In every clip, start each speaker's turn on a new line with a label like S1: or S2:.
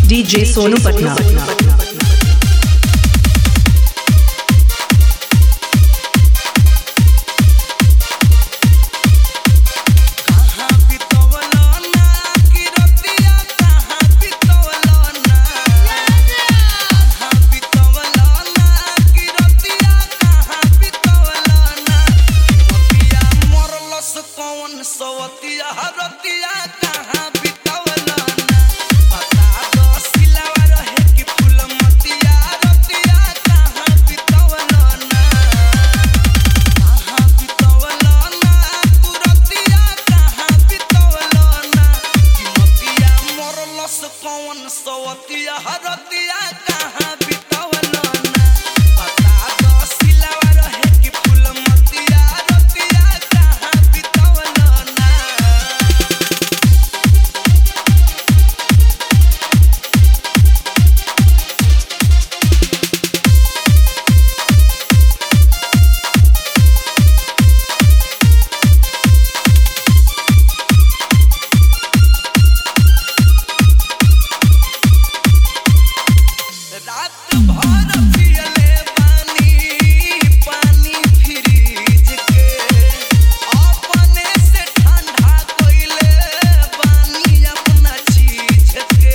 S1: DJ Sonu Patna
S2: कहाँ बितवलो ना कि रतिया कहाँ बितवलो ना कहाँ बितवलो ना कि रतिया कहाँ बितवलो ना मोतिया मरलस कौन सवतिया रतिया कहाँ बितवलो ना बता दो सिलावा रहे कि फूलमतिया रतिया कहाँ बितवलो ना कहाँ बितवलो ना तू रतिया कहाँ बितवलो ना कि मतिया मरलस कौन सवतिया रतिया कहाँ बितवलो ना बता दो सिलावा रहे कि फूलमतिया रतिया कहाँ बितवलो ना रात भर पियले पानी पानी फ्रिज के अपने से ठंडा कइले पानी अपना चीज के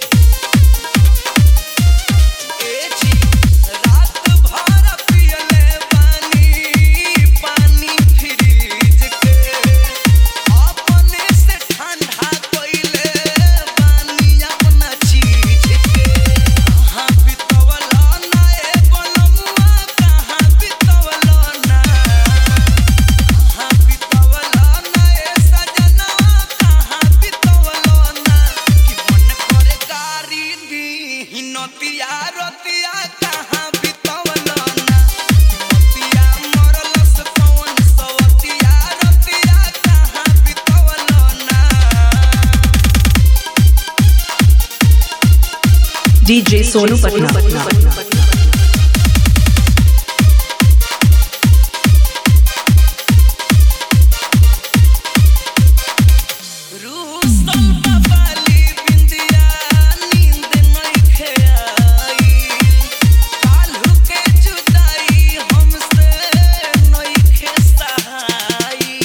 S2: ए जी रात भर पियले पानी पानी फ्रिज के अपने से ठंडा कइले पानी अपना चीज के कहाँ बितवलो ना ए बनमुआ कहाँ बितवलो ना कहाँ बितवलो ना ए सजनवा कहाँ बितवलो ना कि मन करे गारी दी नतिया रतिया कहाँ बितवलो ना कि मतिया मरलस कौन सवतिया रतिया कहाँ बितवलो ना
S1: डीजे सोनू पटना
S2: रूसल बाबाली बिंदिया नींद नइखे आई काल्हू के जुदाई हमसे नइखे सहाई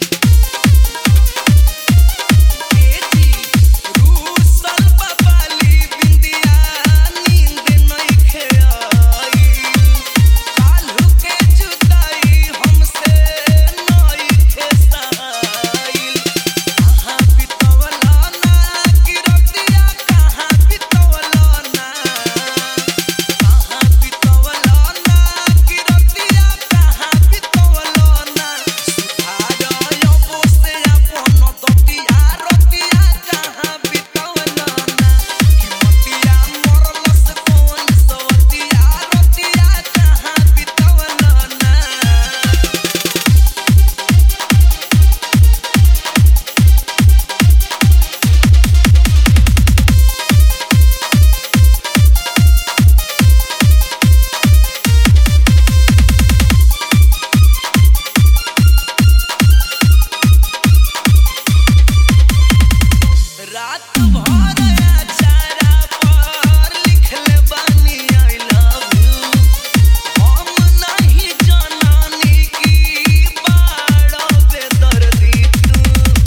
S2: एजी रूसल बाबाली बिंदिया नींद नइखे आई काल्हू के जुदाई हमसे नइखे सहाई कहाँ बितवलो ना कि रतिया कहाँ बितवलो ना कहाँ बितवलो ना कि रतिया कहाँ बितवलो ना सुधार अबो से अपन दतिया रतिया कहाँ बितवलो ना कि मतिया मरलस कौन सवतिया रतिया कहाँ बितवलो ना रात भर अचारा पर लिखले बानी आई लव यू हम नहीं जनानी की बाड़ो बेदर्दी तू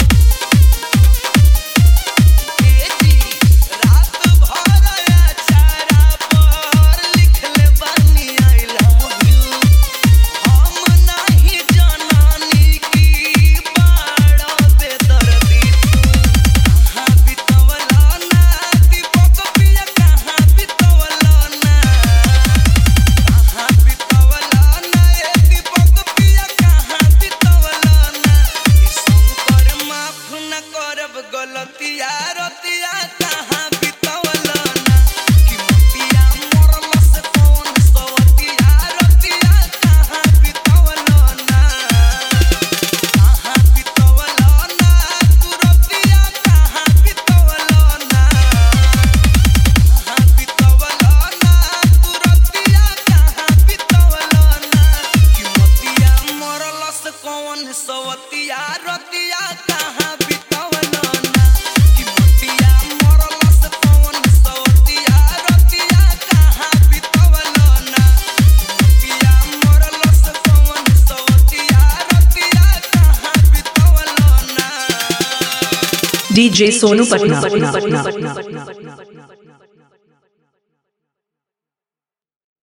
S2: एजी रात भर अचारा पर लिखले बानी आई लव यू हम नहीं जनानी की बाड़ो बेदर्दी तू कहाँ बितवलो ना दीपक पिया कहाँ बितवलो ना कहाँ बितवलो ना ए दीपक पिया कहाँ बितवलो ना ई शंकर माफ न करब गलतिया रतिया कहाँ बितवलो ना कि मतिया मरलस कौन सवतिया रतिया कहाँ बितवलो ना कहाँ बितवलो ना तू रतिया कहाँ बितवलो ना कहाँ बितवलो ना तू रतिया कहाँ बितवलो ना कि मतिया मरलस कौन सवतिया रतिया कहाँ बितवलो ना कि मतिया
S1: डीजे सोनू पटना